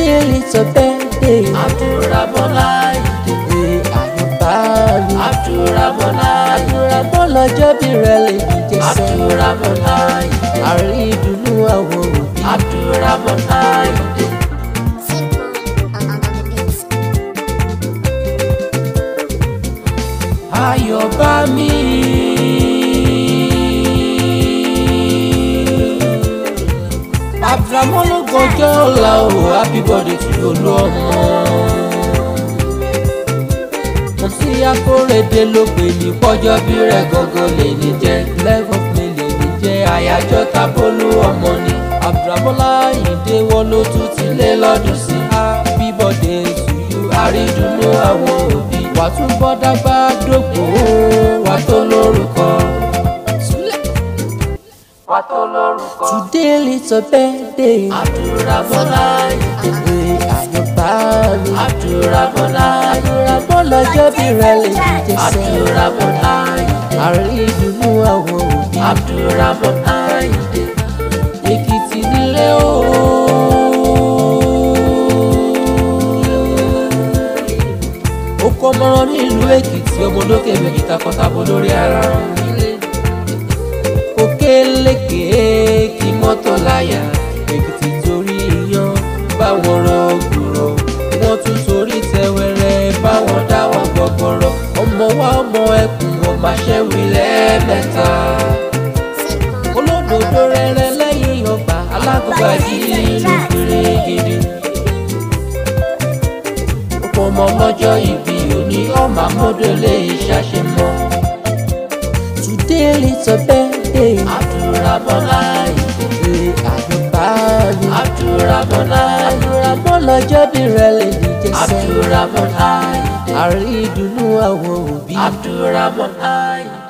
Today it's a birthday. Abdulrahman Ayinde. Ee àyùbá mi. Abdulrahman Ayinde. Abdulrahman lọ́jọ́ bí rẹ̀ lè dìde sẹ́yìn. Abdulrahman Ayinde. Àrí ìdùnnú àwọn òbí. Abdulrahman Ayinde. Ayọ̀ bá mi. Abdulrahman ló gọjọ́ ọ̀la o, happy birthday to olú ọmọ. Mo sí Akórèdé ló pè ní Pọ́jọ́ bí rẹ̀ gọ́gọ́ lè ní jẹ́. level mi lè ní jẹ́ Àyájọ́ tábólú ọmọ ni. Abdulrahman Láyìndé wọn ló tún ti lé lọ́dún sí. Happy birthday to you. Àrídùnnú àwọn òbí. Wà tún bọ́ dágbà dògbò. Wà tó lórúkọ. Wà tó lórúkọ. Today it's a birthday. Abdulrahman Ayinde. Ee àyùbá mi. Abdulrahman Ayinde. Abdulrahman lọ́jọ́ bí rẹ̀ lè dìde sẹ́yìn. Abdulrahman Ayinde. Àrí ìdùnnú àwọn òbí. Abdulrahman Ayinde. Èkìtì nílé o. Ó kọ́ mọ́rán nílùú Èkìtì ọmọ lókè méjì takọtabo lórí ara. Kò kélékè kí mọ́tò láyà. Èkìtì torí iyán báwọn rọ gbòòrò. Wọ́n tún torí tẹwẹrẹ báwọn dáwọ́ gbọ̀gbọ̀rọ̀. Ọmọ wa ọmọ ẹkùn ọmọ aṣẹ́wì lẹ́ẹ̀mẹ́ta. Olódodo rẹrẹ lẹ́yìn ọgbà alágbèbá yìí ló péré gidi Ọ̀pọ̀ ọmọ lọ́jọ́ ìbí òní ọmọ amódélé ìṣàṣemọ́. Today it's a birthday. Abdulrahman Ayinde. Ee àyùbá mi. Abdulrahman Ayinde. Abdulrahman lọ́jọ́ bí rẹ̀ lè dìde sẹ́yìn. Abdulrahman Ayinde. Àrí ìdùnnú àwọn òbí. Abdulrahman Ayinde.